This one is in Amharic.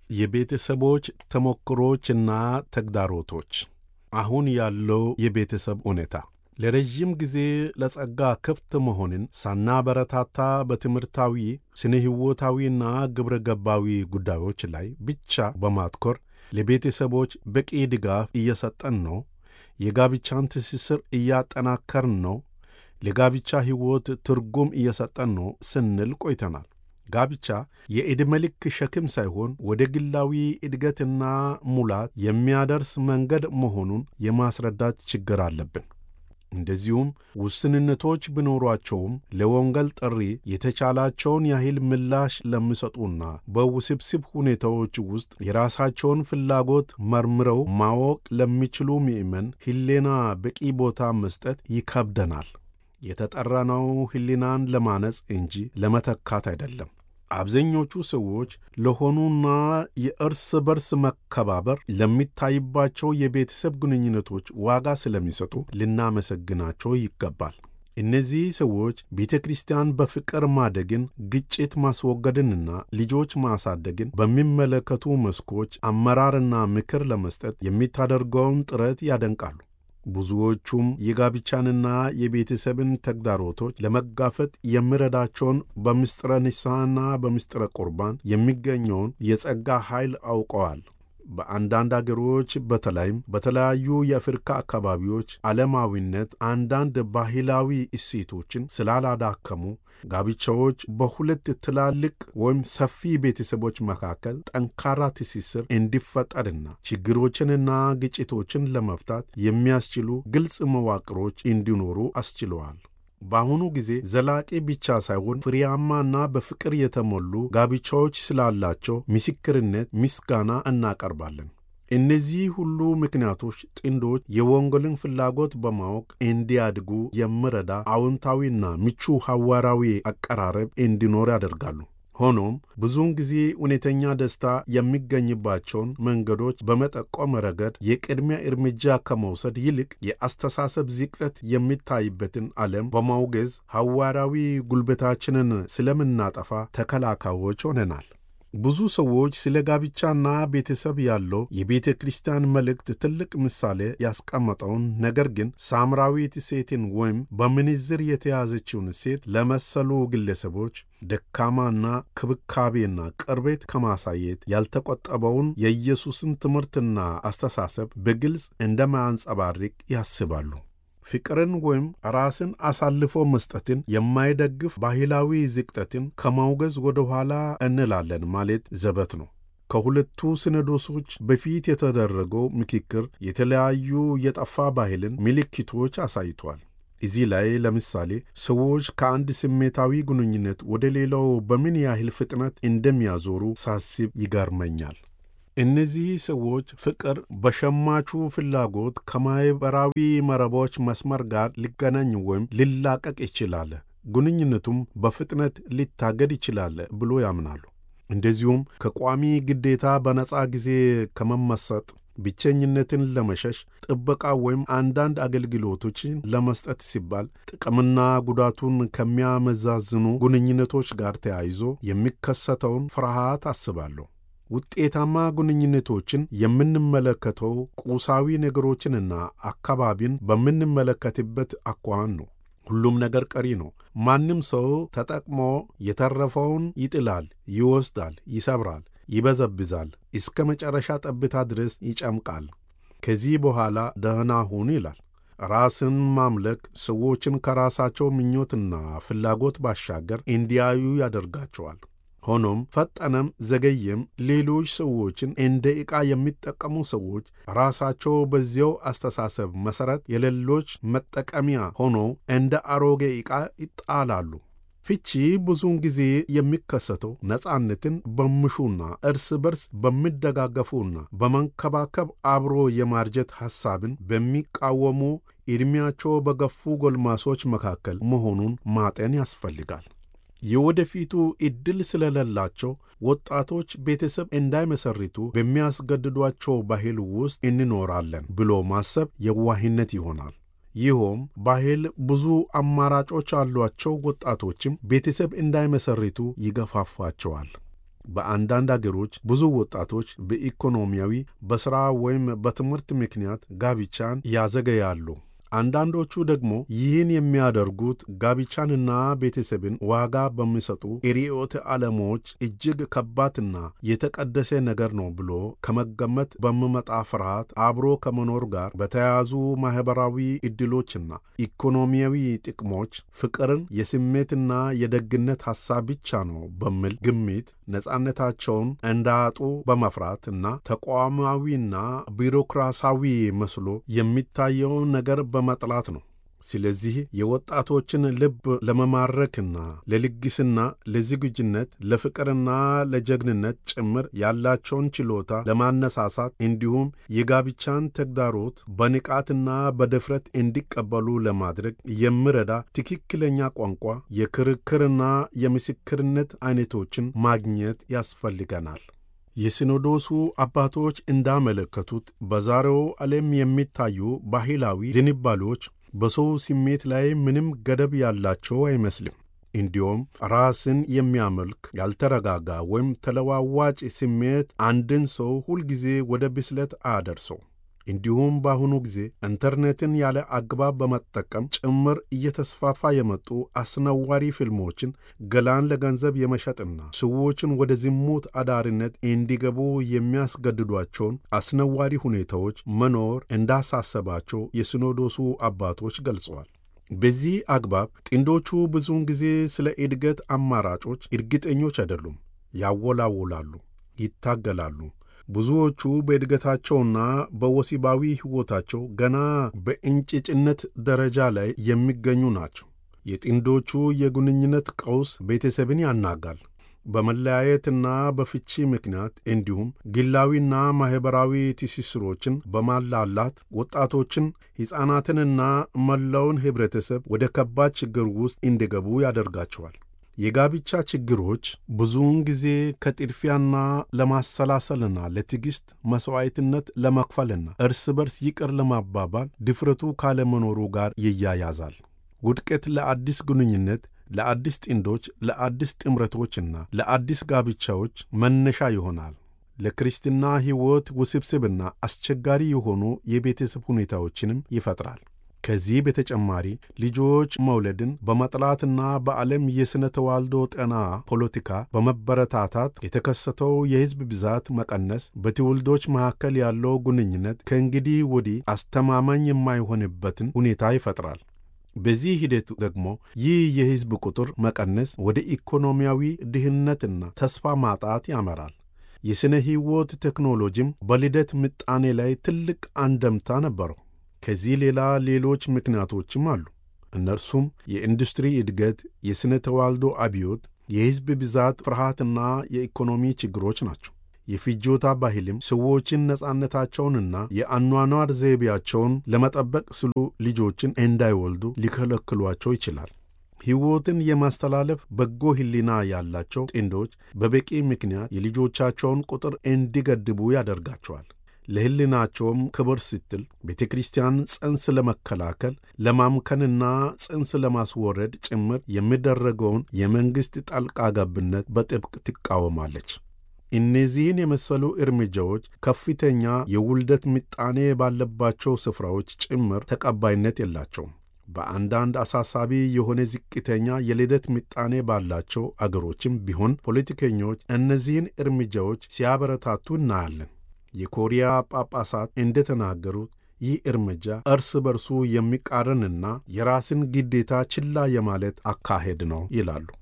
የቤተሰቦች ተሞክሮችና ተግዳሮቶች አሁን ያለው የቤተሰብ ሁኔታ ለረዥም ጊዜ ለጸጋ ክፍት መሆንን ሳናበረታታ በትምህርታዊ ስነ ሕይወታዊና ግብረ ገባዊ ጉዳዮች ላይ ብቻ በማትኮር ለቤተሰቦች በቂ ድጋፍ እየሰጠን ነው። የጋብቻን ትስስር እያጠናከርን ነው። ለጋብቻ ሕይወት ትርጉም እየሰጠን ነው ስንል ቆይተናል። ጋብቻ የዕድሜ ልክ ሸክም ሳይሆን ወደ ግላዊ እድገትና ሙላት የሚያደርስ መንገድ መሆኑን የማስረዳት ችግር አለብን። እንደዚሁም ውስንነቶች ቢኖሯቸውም ለወንጌል ጥሪ የተቻላቸውን ያህል ምላሽ ለሚሰጡና በውስብስብ ሁኔታዎች ውስጥ የራሳቸውን ፍላጎት መርምረው ማወቅ ለሚችሉ ምእመን ሕሊና በቂ ቦታ መስጠት ይከብደናል። የተጠራነው ሕሊናን ለማነጽ እንጂ ለመተካት አይደለም። አብዛኞቹ ሰዎች ለሆኑና የእርስ በርስ መከባበር ለሚታይባቸው የቤተሰብ ግንኙነቶች ዋጋ ስለሚሰጡ ልናመሰግናቸው ይገባል። እነዚህ ሰዎች ቤተ ክርስቲያን በፍቅር ማደግን፣ ግጭት ማስወገድንና ልጆች ማሳደግን በሚመለከቱ መስኮች አመራርና ምክር ለመስጠት የሚታደርገውን ጥረት ያደንቃሉ። ብዙዎቹም የጋብቻንና የቤተሰብን ተግዳሮቶች ለመጋፈጥ የሚረዳቸውን በምስጢረ ንስሐና በምስጢረ ቁርባን የሚገኘውን የጸጋ ኃይል አውቀዋል። በአንዳንድ አገሮች በተለይም በተለያዩ የአፍሪካ አካባቢዎች ዓለማዊነት አንዳንድ ባህላዊ እሴቶችን ስላላዳከሙ ጋብቻዎች በሁለት ትላልቅ ወይም ሰፊ ቤተሰቦች መካከል ጠንካራ ትስስር እንዲፈጠርና ችግሮችንና ግጭቶችን ለመፍታት የሚያስችሉ ግልጽ መዋቅሮች እንዲኖሩ አስችለዋል። በአሁኑ ጊዜ ዘላቂ ብቻ ሳይሆን ፍሬያማና በፍቅር የተሞሉ ጋብቻዎች ስላላቸው ምስክርነት ምስጋና እናቀርባለን። እነዚህ ሁሉ ምክንያቶች ጥንዶች የወንጌልን ፍላጎት በማወቅ እንዲያድጉ የሚረዳ አዎንታዊና ምቹ ሐዋርያዊ አቀራረብ እንዲኖር ያደርጋሉ። ሆኖም ብዙውን ጊዜ እውነተኛ ደስታ የሚገኝባቸውን መንገዶች በመጠቆም ረገድ የቅድሚያ እርምጃ ከመውሰድ ይልቅ የአስተሳሰብ ዝቅጠት የሚታይበትን ዓለም በማውገዝ ሐዋርያዊ ጉልበታችንን ስለምናጠፋ ተከላካዮች ሆነናል። ብዙ ሰዎች ስለ ጋብቻና ቤተሰብ ያለው የቤተ ክርስቲያን መልእክት ትልቅ ምሳሌ ያስቀመጠውን ነገር ግን ሳምራዊት ሴትን ወይም በምንዝር የተያዘችውን ሴት ለመሰሉ ግለሰቦች ደካማና ክብካቤና ቅርቤት ከማሳየት ያልተቆጠበውን የኢየሱስን ትምህርትና አስተሳሰብ በግልጽ እንደማያንጸባርቅ ያስባሉ። ፍቅርን ወይም ራስን አሳልፎ መስጠትን የማይደግፍ ባህላዊ ዝቅጠትን ከማውገዝ ወደ ኋላ እንላለን ማለት ዘበት ነው። ከሁለቱ ሲኖዶሶች በፊት የተደረገው ምክክር የተለያዩ የጠፋ ባህልን ምልክቶች አሳይቷል። እዚህ ላይ ለምሳሌ ሰዎች ከአንድ ስሜታዊ ግንኙነት ወደ ሌላው በምን ያህል ፍጥነት እንደሚያዞሩ ሳስብ ይገርመኛል። እነዚህ ሰዎች ፍቅር በሸማቹ ፍላጎት ከማኅበራዊ መረቦች መስመር ጋር ሊገናኝ ወይም ሊላቀቅ ይችላል፣ ግንኙነቱም በፍጥነት ሊታገድ ይችላል ብሎ ያምናሉ። እንደዚሁም ከቋሚ ግዴታ በነፃ ጊዜ ከመመሰጥ ብቸኝነትን ለመሸሽ ጥበቃ ወይም አንዳንድ አገልግሎቶችን ለመስጠት ሲባል ጥቅምና ጉዳቱን ከሚያመዛዝኑ ግንኙነቶች ጋር ተያይዞ የሚከሰተውን ፍርሃት አስባለሁ። ውጤታማ ግንኙነቶችን የምንመለከተው ቁሳዊ ነገሮችንና አካባቢን በምንመለከትበት አኳኋን ነው። ሁሉም ነገር ቀሪ ነው። ማንም ሰው ተጠቅሞ የተረፈውን ይጥላል፣ ይወስዳል፣ ይሰብራል፣ ይበዘብዛል፣ እስከ መጨረሻ ጠብታ ድረስ ይጨምቃል። ከዚህ በኋላ ደህና ሁን ይላል። ራስን ማምለክ ሰዎችን ከራሳቸው ምኞትና ፍላጎት ባሻገር እንዲያዩ ያደርጋቸዋል። ሆኖም ፈጠነም ዘገየም ሌሎች ሰዎችን እንደ ዕቃ የሚጠቀሙ ሰዎች ራሳቸው በዚያው አስተሳሰብ መሠረት የሌሎች መጠቀሚያ ሆነው እንደ አሮጌ ዕቃ ይጣላሉ። ፍቺ ብዙውን ጊዜ የሚከሰተው ነፃነትን በሚሹና እርስ በርስ በሚደጋገፉና በመንከባከብ አብሮ የማርጀት ሐሳብን በሚቃወሙ ዕድሜያቸው በገፉ ጎልማሶች መካከል መሆኑን ማጤን ያስፈልጋል። የወደፊቱ ዕድል ስለሌላቸው ወጣቶች ቤተሰብ እንዳይመሰርቱ በሚያስገድዷቸው ባህል ውስጥ እንኖራለን ብሎ ማሰብ የዋህነት ይሆናል። ይኸውም ባህል ብዙ አማራጮች ያሏቸው ወጣቶችም ቤተሰብ እንዳይመሰርቱ ይገፋፋቸዋል። በአንዳንድ አገሮች ብዙ ወጣቶች በኢኮኖሚያዊ፣ በሥራ ወይም በትምህርት ምክንያት ጋብቻን ያዘገያሉ። አንዳንዶቹ ደግሞ ይህን የሚያደርጉት ጋብቻንና ቤተሰብን ዋጋ በሚሰጡ ርዕዮተ ዓለሞች እጅግ ከባድና የተቀደሰ ነገር ነው ብሎ ከመገመት በሚመጣ ፍርሃት አብሮ ከመኖር ጋር በተያያዙ ማኅበራዊ ዕድሎችና ኢኮኖሚያዊ ጥቅሞች ፍቅርን የስሜትና የደግነት ሐሳብ ብቻ ነው በሚል ግምት ነጻነታቸውን እንዳያጡ በመፍራት እና ተቋማዊና ቢሮክራሲያዊ መስሎ የሚታየውን ነገር በመጥላት ነው። ስለዚህ የወጣቶችን ልብ ለመማረክና ለልግስና፣ ለዝግጁነት፣ ለፍቅርና ለጀግንነት ጭምር ያላቸውን ችሎታ ለማነሳሳት እንዲሁም የጋብቻን ተግዳሮት በንቃትና በድፍረት እንዲቀበሉ ለማድረግ የሚረዳ ትክክለኛ ቋንቋ፣ የክርክርና የምስክርነት አይነቶችን ማግኘት ያስፈልገናል። የሲኖዶሱ አባቶች እንዳመለከቱት በዛሬው ዓለም የሚታዩ ባህላዊ ዝንባሌዎች በሰው ስሜት ላይ ምንም ገደብ ያላቸው አይመስልም። እንዲሁም ራስን የሚያመልክ ያልተረጋጋ ወይም ተለዋዋጭ ስሜት አንድን ሰው ሁልጊዜ ወደ ብስለት አያደርሰው። እንዲሁም በአሁኑ ጊዜ ኢንተርኔትን ያለ አግባብ በመጠቀም ጭምር እየተስፋፋ የመጡ አስነዋሪ ፊልሞችን ገላን ለገንዘብ የመሸጥና ሰዎችን ወደ ዝሙት አዳሪነት እንዲገቡ የሚያስገድዷቸውን አስነዋሪ ሁኔታዎች መኖር እንዳሳሰባቸው የሲኖዶሱ አባቶች ገልጸዋል። በዚህ አግባብ ጥንዶቹ ብዙውን ጊዜ ስለ እድገት አማራጮች እርግጠኞች አይደሉም። ያወላውላሉ፣ ይታገላሉ። ብዙዎቹ በእድገታቸውና በወሲባዊ ሕይወታቸው ገና በእንጭጭነት ደረጃ ላይ የሚገኙ ናቸው። የጥንዶቹ የግንኙነት ቀውስ ቤተሰብን ያናጋል። በመለያየትና በፍቺ ምክንያት እንዲሁም ግላዊና ማኅበራዊ ትስስሮችን በማላላት ወጣቶችን፣ ሕፃናትንና መላውን ኅብረተሰብ ወደ ከባድ ችግር ውስጥ እንዲገቡ ያደርጋቸዋል። የጋብቻ ችግሮች ብዙውን ጊዜ ከጥድፊያና ለማሰላሰልና ለትዕግሥት መሥዋዕትነት ለመክፈልና እርስ በርስ ይቅር ለማባባል ድፍረቱ ካለመኖሩ ጋር ይያያዛል። ውድቀት ለአዲስ ግንኙነት ለአዲስ ጥንዶች፣ ለአዲስ ጥምረቶችና ለአዲስ ጋብቻዎች መነሻ ይሆናል። ለክርስትና ሕይወት ውስብስብና አስቸጋሪ የሆኑ የቤተሰብ ሁኔታዎችንም ይፈጥራል። ከዚህ በተጨማሪ ልጆች መውለድን በመጥላትና በዓለም የሥነ ተዋልዶ ጤና ፖለቲካ በመበረታታት የተከሰተው የሕዝብ ብዛት መቀነስ በትውልዶች መካከል ያለው ግንኙነት ከእንግዲህ ወዲህ አስተማማኝ የማይሆንበትን ሁኔታ ይፈጥራል። በዚህ ሂደት ደግሞ ይህ የሕዝብ ቁጥር መቀነስ ወደ ኢኮኖሚያዊ ድህነትና ተስፋ ማጣት ያመራል። የሥነ ሕይወት ቴክኖሎጂም በልደት ምጣኔ ላይ ትልቅ አንደምታ ነበረው። ከዚህ ሌላ ሌሎች ምክንያቶችም አሉ። እነርሱም የኢንዱስትሪ እድገት፣ የሥነ ተዋልዶ አብዮት፣ የሕዝብ ብዛት ፍርሃትና የኢኮኖሚ ችግሮች ናቸው። የፍጆታ ባህልም ሰዎችን ነጻነታቸውንና የአኗኗር ዘይቤያቸውን ለመጠበቅ ስሉ ልጆችን እንዳይወልዱ ሊከለክሏቸው ይችላል። ሕይወትን የማስተላለፍ በጎ ሕሊና ያላቸው ጥንዶች በበቂ ምክንያት የልጆቻቸውን ቁጥር እንዲገድቡ ያደርጋቸዋል። ለሕሊናቸውም ክብር ስትል ቤተ ክርስቲያን ጽንስ ለመከላከል ለማምከንና ጽንስ ለማስወረድ ጭምር የሚደረገውን የመንግሥት ጣልቃ ገብነት በጥብቅ ትቃወማለች። እነዚህን የመሰሉ እርምጃዎች ከፍተኛ የውልደት ምጣኔ ባለባቸው ስፍራዎች ጭምር ተቀባይነት የላቸውም። በአንዳንድ አሳሳቢ የሆነ ዝቅተኛ የልደት ምጣኔ ባላቸው አገሮችም ቢሆን ፖለቲከኞች እነዚህን እርምጃዎች ሲያበረታቱ እናያለን። የኮሪያ ጳጳሳት እንደተናገሩት ይህ እርምጃ እርስ በርሱ የሚቃረንና የራስን ግዴታ ችላ የማለት አካሄድ ነው ይላሉ።